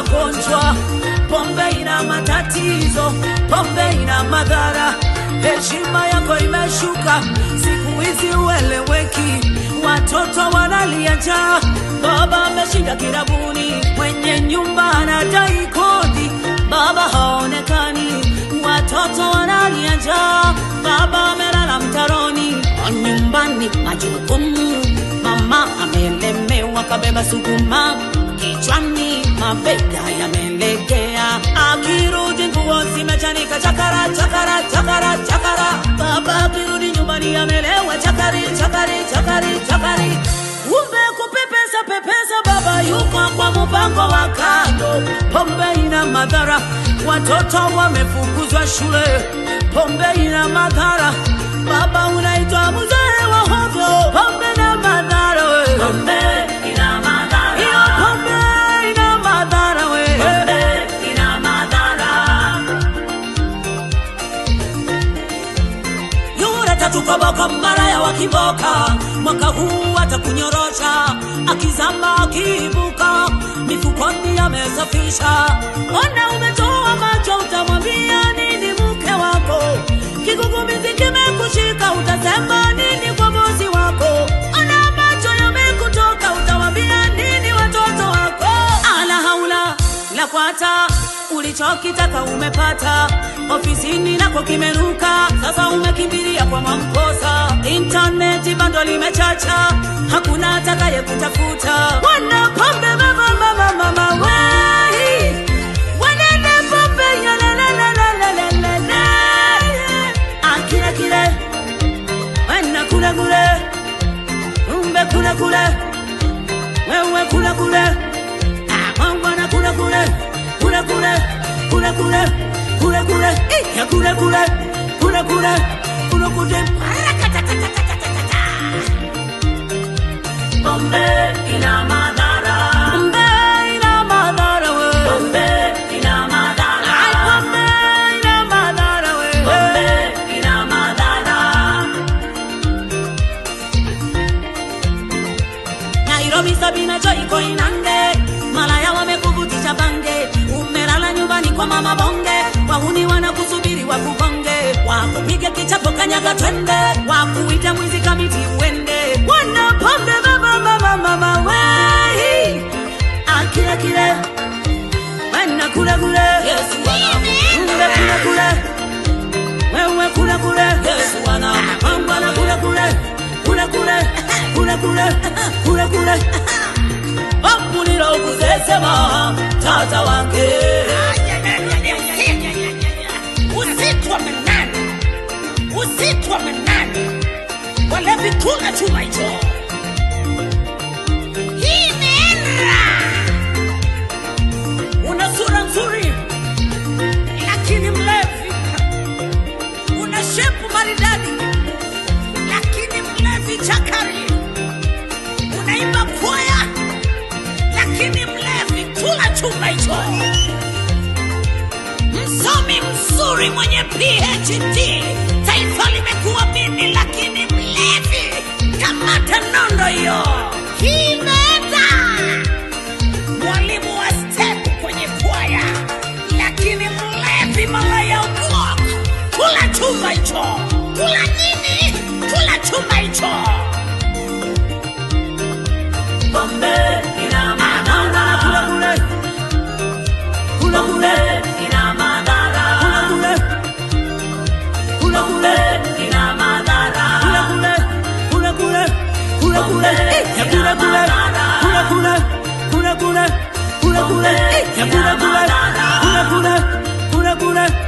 magonjwa, pombe ina matatizo, pombe ina madhara. Heshima yako imeshuka, siku hizi ueleweki, watoto wanalia njaa, baba ameshinda kirabuni, mwenye nyumba anadai kodi, baba haonekani, watoto wanalia njaa, baba amelala mtaroni, nyumbani majukumu, mama amelemewa, kabeba sukuma kichwani, mabega yamelegea, akirudi nguo zimechanika, chakara chakara chakara chakara, baba akirudi nyumbani amelewa, chakari chakari chakari chakari, kumbe kupepesa pepesa, baba yuko kwa mpango wa kando, pombe ina madhara, watoto wamefukuzwa shule, pombe ina madhara, baba unaitwa mzee wa hovyo, pombe na madhara we. Pombe ina madhara. Hiyo pombe ina madhara we. Pombe ina madhara. Yule tatu koboko malaya wa kiboka, mwaka huu atakunyorosha, akizama akiibuka, mifukoni amesafisha. Ona umetoa macho, utamwambia nini mke wako? Kigugumizi kimekushika, utasema nini kwa bosi wako? Ona macho yamekutoka, utawambia nini watoto wako? Ala haula la kwata ulichokitaka umepata, ofisini nako kimenuka, sasa umekimbilia kwa Mwamposa. Intaneti bando limechacha, hakuna atakaye kutafuta. Wana pombe mama mama mama wei, wanene pombe yalalalalalalalala. Akile kile wana kule kule, umbe kule kule, wewe kule kule mangwana kule kule kule kule kule kule kule kule eh, ya kule kule kule kule kule kule Parakatatatatata. Pombe ina madhara. Pombe ina madhara we. Pombe ina madhara. Ai, pombe ina madhara we. Pombe ina madhara. Nairobi Sabina Joy iko Inange, malaya wamekuvutisha bange, umelala nyumbani kwa mama bonge, wahuni wanakusubiri wakugonge, wakupige kichapo kanyaga twende, wakuita mwizi kamiti uende, wana pombe mama mama mama wei, akile kile wana kule kule, Yesu wana kule kule wewe kule kule Yesu wana mambo na kule kule kule kule kule kule kule kule Bambuliro kuzesema tata wange usiku wa manane, usiku wa manane, walevi kula chuma hicho. Hii imeenda, una sura nzuri lakini mlevi, una shepu maridadi lakini mlevi chakari, unaimba kwaya, lakini mlevi kula chuma hicho. Msomi mzuri mwenye PhD, taifa limekuamini, lakini mlevi, kamata nondo hiyo. Hii imeenda. Mwalimu wa step kwenye kwaya, lakini mlevi malaya ubwak, kula chuma hicho. Kula nini? Kula chuma hicho. Pombe ina Naona madhara. kule kule kule Pombe kule ina madhara. kule kule Pombe kule ina madhara. kule kule kule kule kule eh, ya kule kule kule kule kule kule kule kule eh, ya kule kule kule kule kule kule